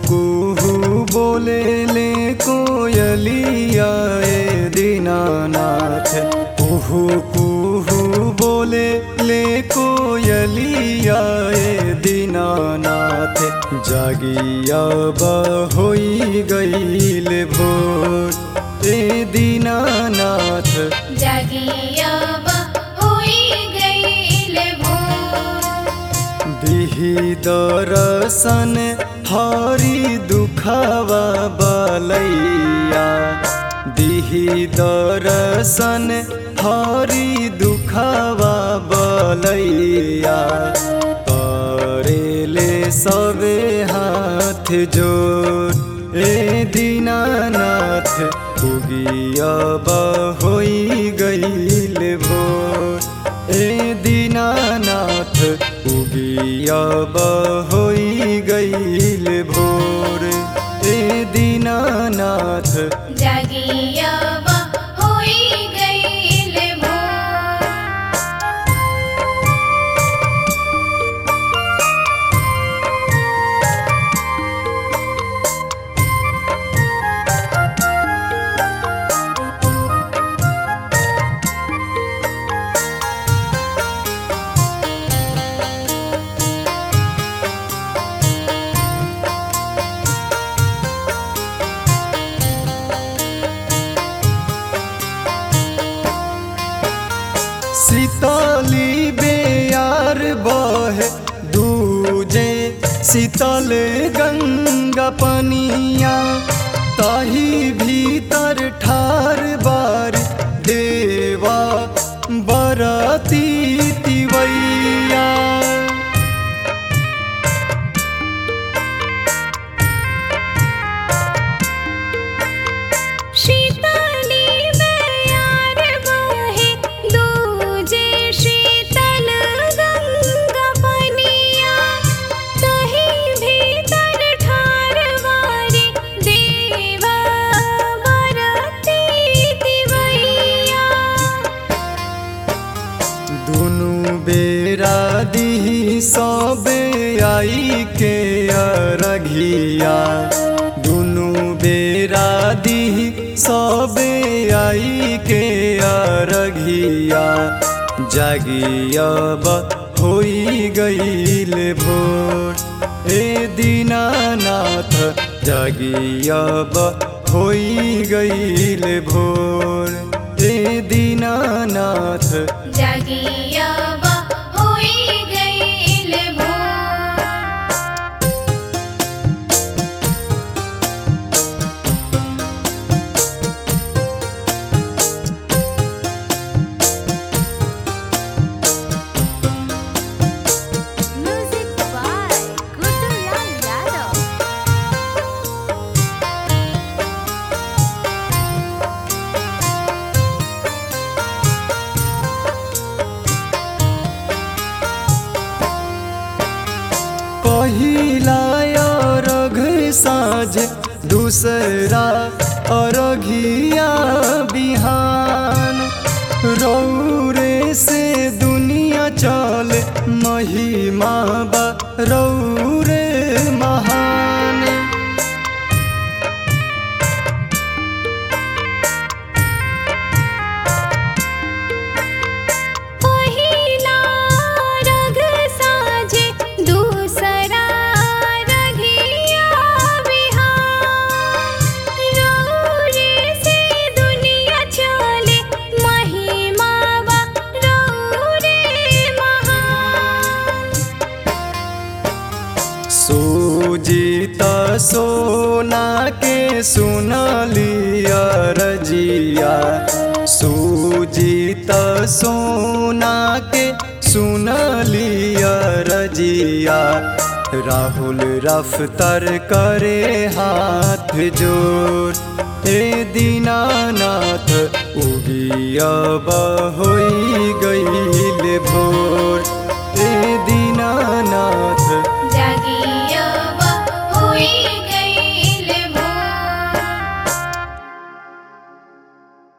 कुहू बोले ले कोयलिया ए दीनानाथ कुहू कुहू बोले ले कोयलिया ए दीनानाथ जागिया होई गईल भोर ए दीनानाथ जगियब होई गईल भोर दिही दरसन हरी दुखवा बलैया दिही दरसन हरी दुखवा बलैया करेले सबे हाथ जोड़ ए दीनानाथ उगियब होई गईल भोर ए दीनानाथ उगियब होई गईल भोर ए दीनानाथ जगियब होई गईल भोर शीतली बेयार बहे दूजे शीतल गंगा पनिया ताही भीतर ठार बार देवा बरती तिवैया शीतली बयार बहे दूजे शीतल गंगा पनिया तही भीतर ठार वारी देवा बरती दिवैया दुनु बेरा दी सबे आई के अरघिया दुनु बेरा दी सबे आई के अरघिया जागियब होई गईल भोर ए दीनानाथ जागियब होई गईल भोर ए दीनानाथ जगियब होई गईल भोर Music by Gudulal Yadav. पहिला अरघ साँझ दूसरा अरघिया बिहान रौरे से दुनिया चल महिमा बा रौरे महान पहिला रग साजे दूसरा रघिया बिहार रौरे से दुनिया चले महिमा बा रौरे महान सूजित सोना के सुनलिया रजिया सूजित सोना के सुनलिया रजिया राहुल रफ्तार करे हाथ जोड़ ए दीनानाथ उगिया होई गईल भोर ए दी